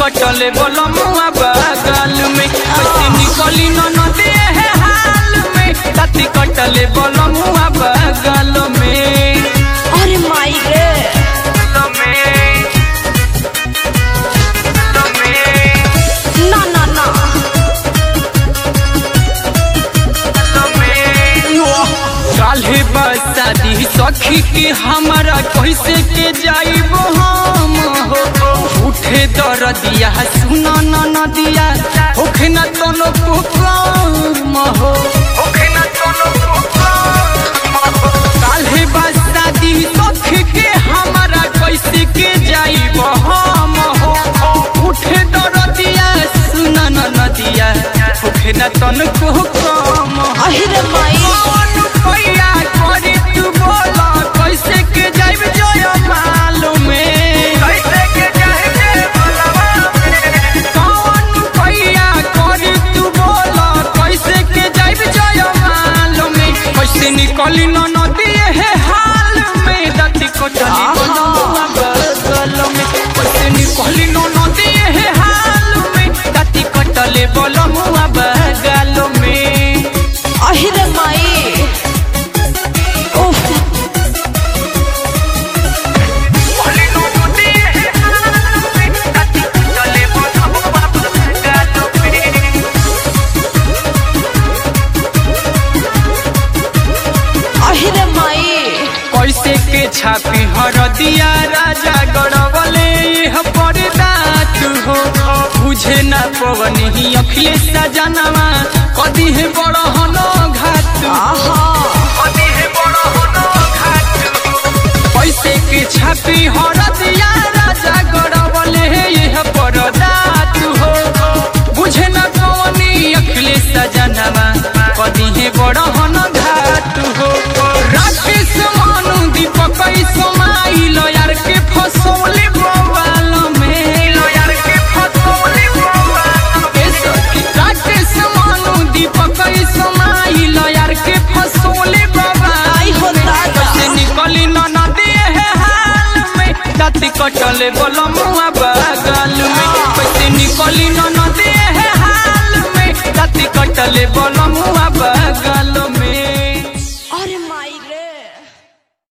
कटले बलमुआ बगल में कैसे निकली न नदी है हाल में राती कटले बलमुआ बगल में अरे माई रे ना ना ना काल्हे बसादी सखी के हमारा कैसे के जाइब हम हो उठे दरदिया सुना न नदिया होखे न तनो कुकम हो होखे न तनो काल्हे बसादी सखी के हमारा कैसे के जाइब हम हो उठे दरदिया सुना न नदिया होखे न तनो कुकम हो अरे माई कौन भैया करी तू बोला कैसे के जाइब जय मालूमे कैसे के जाइब कौन भैया करी तू बोला कैसे के जाइब जय मालूमे कैसे निकली न नदी है हाल में दती कोटली बनवा बगल में कैसे निकली न नदी है हाल में दती कटले बलमुआ बगल में अरे माई उफ अरे माई कैसे के छापी हरदिया राजा गड़बले यह परदात हो बुझे ना पवनी अखिलेश सजनवा कदी है बड़ हनो घाट आहा कदी है बड़ हनो घाट कैसे के छापी हरदिया राजा गड़बले यह परदात हो बुझे ना पवनी अखिलेश सजनवा कदी है बड़ हनो घाट हो राकेश मानु दीपक समाइल यार के फसौले बवाल में यार के फसौले राकेश मानु दीपक समाइल यार के फसौले बवाल आई हो दादा से निकली न नदी है हाल में दाती कटले बलमुआ बगल में कैसे निकली न नदी है हाल में दाती कटले बलमुआ बगल में